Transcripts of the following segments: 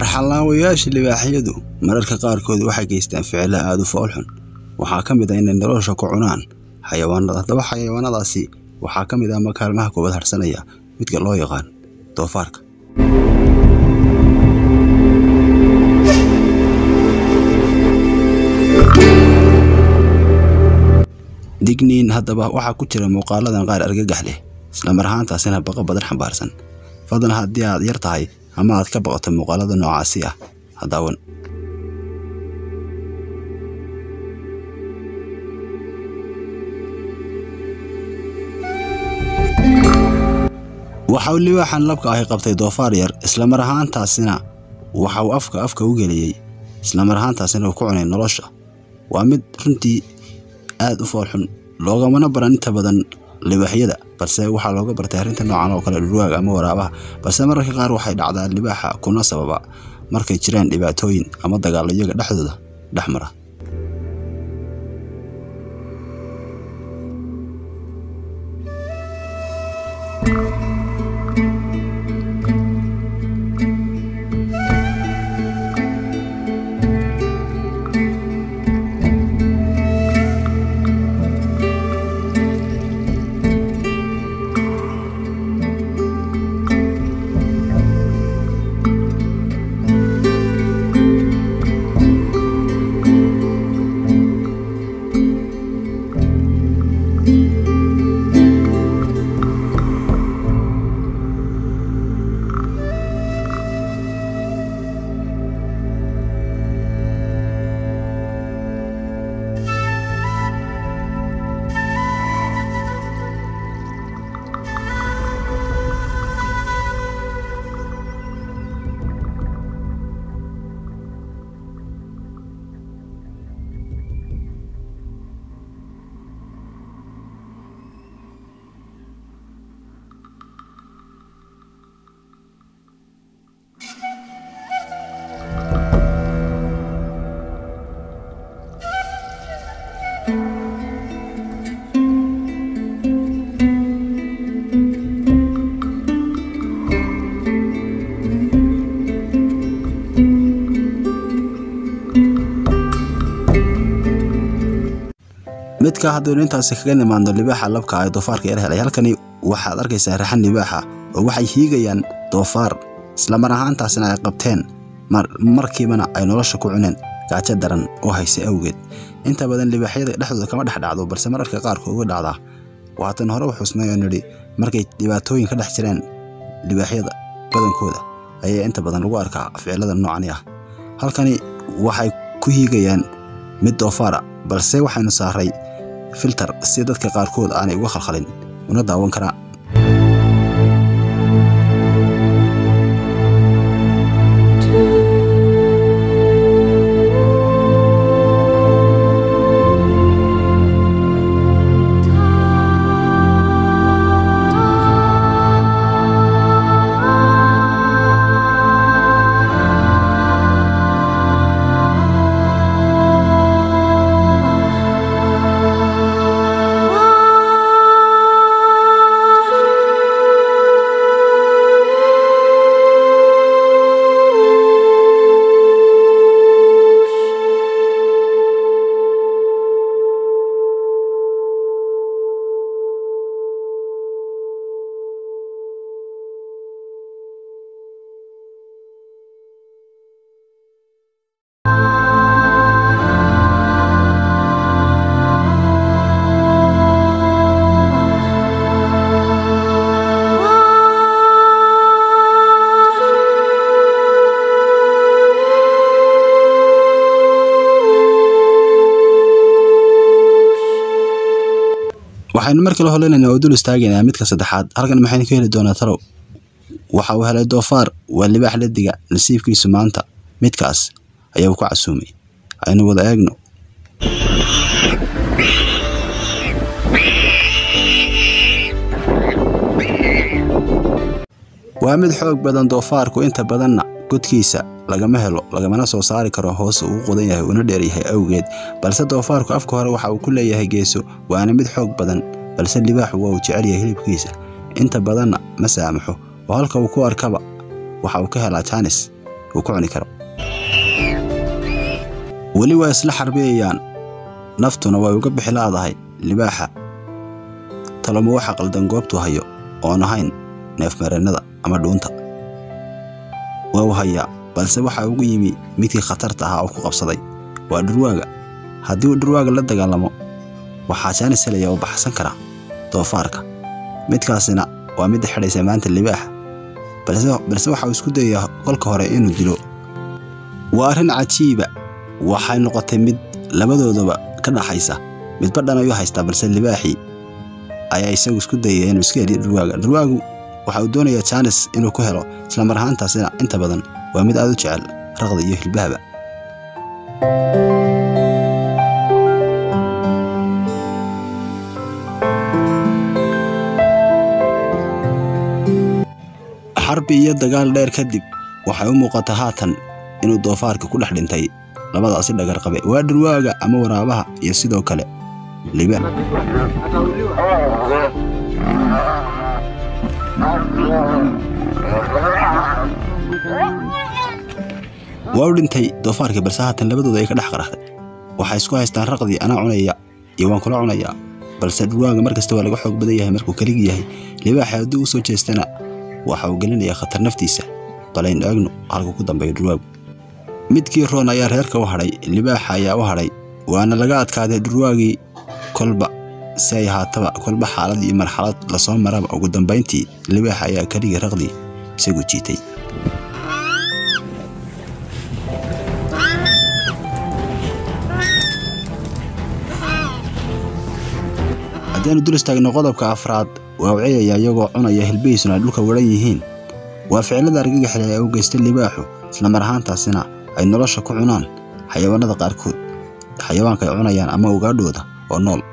Arxan-laawayaasha libaaxyadu mararka qaarkood waxay geystaan ficilo aad u fool xun. Waxaa ka mid ah inay nolosha ku cunaan xayawaanada. Haddaba xayawaanadaasi waxaa ka mid ah ama kaalmaha koowaad harsanaya midka loo yaqaan doofaarka. digniin haddaba waxaa ku jira muuqaaladan qaar argagax leh isla mar ahaantaasina baqa badan xambaarsan fadlan haddii aad yar tahay ama aad ka baqato muuqaalada noocaasi ah ha daawan waxa uu libaaxan labka ahi qabtay doofaar yar isla mar ahaantaasina waxa uu afka afka u geliyey isla mar ahaantaasina uu ku cunay nolosha waa mid runtii aad u fool xun loogamana baran inta badan libaaxyada balse waxaa looga bartay arrinta noocan oo kale dhurwaaga ama waraabaha balse mararka qaar waxay dhacdaa libaaxa kuna sababa markay jiraan dhibaatooyin ama dagaallo iyaga dhexdooda dhex mara midka haddaynu intaasi kaga nimaadno libaaxa labka ay doofaarka yar helay halkani waxaad arkaysaa raxan libaaxa oo waxay hiigayaan doofaar isla mar ahaantaasina ay qabteen markiibana ay nolosha ku cuneen gaajo daran oo hayse awgeed inta badan libaaxyada dhexdooda kama dhex dhacdo balse mararka qaarkood uga dhacdaa waatan hore u xusnay oo nidhi markay dhibaatooyin ka dhex jireen libaaxyada badankooda ayaa inta badan lagu arkaa ficilada noocani ah halkani waxay ku hiigayaan mid doofaara balse waxaynu saaray filter si dadka qaarkood aanay uga khalkhalin una daawan karaa waxaynu mar kale holeynayna oo dul istaagaynaa midka saddexaad halkan maxaynu ka heli doonaa talow waxa uu helay doofaar waa libaax ladiga nasiibkiisu maanta midkaas ayaa uu ku casuumay aynu wada eegno waa mid xoog badan doofaarku inta badanna godkiisa lagama helo lagamana soo saari karo hoos uu qodan yahay una dheeryahay awgeed balse doofaarku afka hore waxa uu ku leeyahay geeso waana mid xoog badan balse libaaxu waa uu jecel yahay hilibkiisa inta badanna ma saamaxo oo halka uu ku arkaba waxa uu ka helaa jaanis uu ku cuni karo weli waa isla xarbiyayaan naftuna way uga bixi laadahay libaaxa taloma waxa qaldan goobtuu hayo oon ahayn neefmareennada ama dhuunta waa u hayaa balse waxaa ugu yimi midkii khatarta ahaa oo ku qabsaday waa dhurwaaga haddii uu dhurwaaga la dagaalamo waxaa jaanis helaya oo baxsan kara doofaarka midkaasina waa midda xidhaysa maanta libaaxa balse waxa uu isku dayayaa kolka hore inuu dilo waa arrin cajiiba waxay noqotay mid labadoodaba ka dhaxaysa midba dhan ayuu haystaa balse libaaxii ayaa isagu isku dayaya inuu iska heliyo dhurwaaga dhurwaagu waxa uu doonayaa jaanis inuu ku helo islamar ahaantaasina inta badan waa mid aad u jecel raqda iyo hilbahaba xarbi iyo dagaal dheer kadib waxay u muuqataa haatan inuu doofaarka ku dhex dhintay labadaasi dhagar qabe waa dhurwaaga ama waraabaha iyo sidoo kale libaax waa u dhintay doofaarkii balse haatan labadooda ay ka dhex qaraxday waxay isku haystaan raqdii anaa cunaya iyo waan kula cunayaa balse dhurwaaga mar kasta waa laga xoog badan yahay markuu keligi yahay libaaxa haddii uu soo jeestana waxa uu gelinayaa khatar naftiisa balaynu eegno halkuu ku dambeeyo dhurwaagu midkii roon ayaa reerka u hadhay libaaxa ayaa u hadhay waana laga adkaaday dhurwaagii kolba si ay ahaataba kolba xaalad iyo marxalad lasoo maraba ugu dambayntii libaaxa ayaa keligii raqdii isagu jiitay haddiaanu dul istaagno qodobka afraad waa u ceeyayaa iyagoo cunaya hilbihiisuna ay dhulka waran yihiin waa ficilada argagaxle ee u geystay libaaxu islamar ahaantaasina ay nolosha ku cunaan xayawaanada qaarkood xayawaanka ay cunayaan ama ugaadhooda oo nool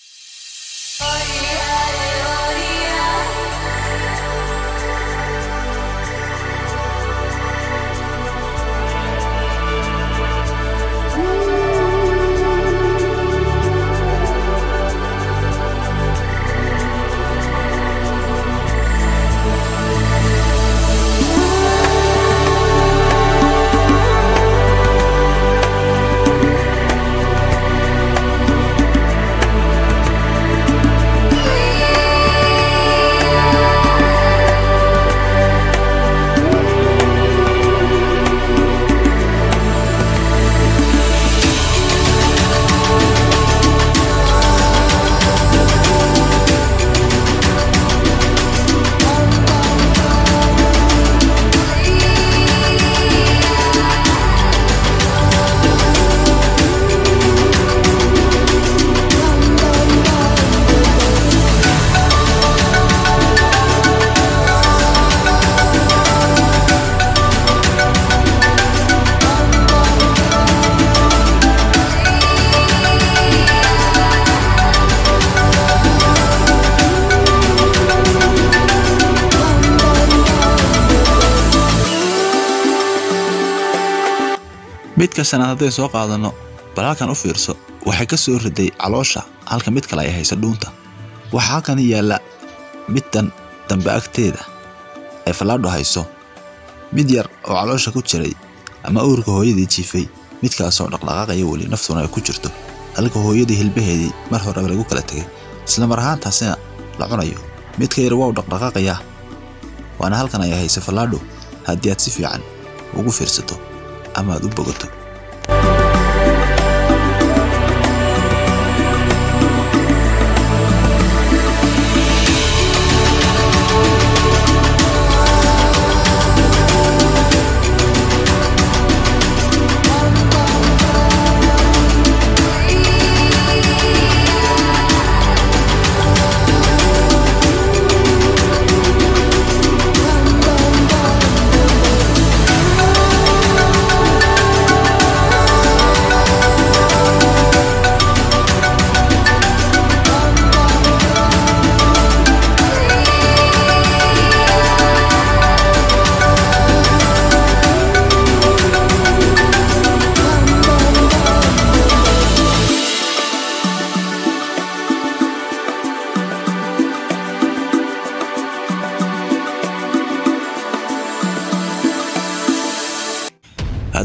midka shanaad hadday soo qaadanno bal halkan u fiirso waxay ka soo riday caloosha halka mid kale ay hayso dhuunta waxaa halkan yaalla middan dambe agteeda ay fallaadho hayso mid yar oo caloosha ku jiray ama uurka hooyadii jiifay midkaasoo dhaqdhaqaaqaya weli naftuna ay ku jirto halka hooyadii hilbaheedii mar horeba lagu kala tegay isla mar ahaantaasina la cunayo midka yar waa u dhaqdhaqaaqayaa waana halkan ay hayso fallaadho haddii aad si fiican ugu fiirsato ama aad u bogato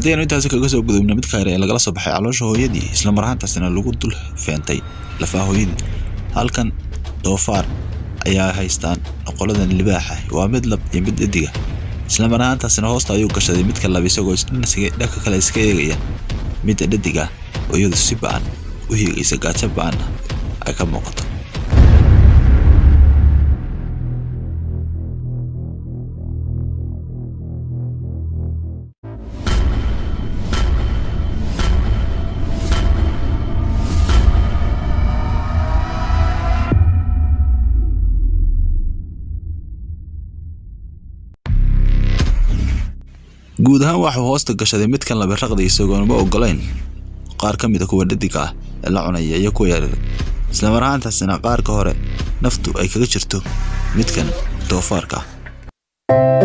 haddii aynu intaasi kaga soo gudubno mid kale ee lagala soo baxay caloosha hooyadii isla mar ahaantaasina lagu dul feentay lafaha hooyadii halkan doofaar ayaa haystaan qoladan libaaxa waa mid lab iyo mid dhediga isla mar ahaantaasina hoosta ayuu gashaday midka lab isagoo dhanka kale iska eegaya midda dhediga oo iyadu si ba-an u hiigaysa gaajo ba-anna ay ka muuqato guud ahaan waxuu hoosta gashaday midkan labiraqda isagoonuma ogolayn qaar ka mida kuwa dhadiga ah ee la cunaya iyo kuwa yaryar isla mar ahaantaasina qaarka hore naftu ay kaga jirto midkan doofaarka ah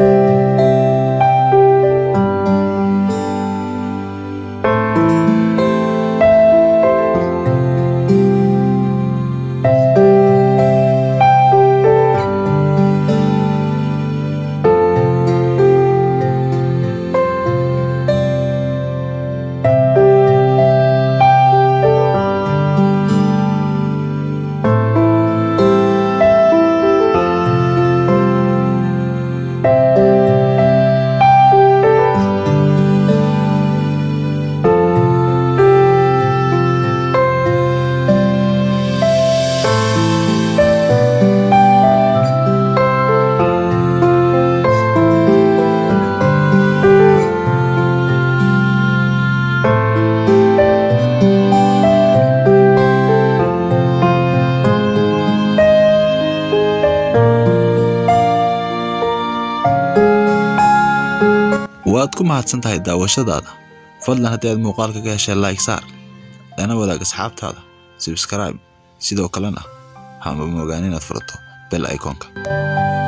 waad ku mahadsan tahay daawashadaada fadlan haddii aad muuqaalka ka heshay like saar lana wadaag asxaabtaada subscribe sidoo kalena hama moogaan inaad furato bel iconka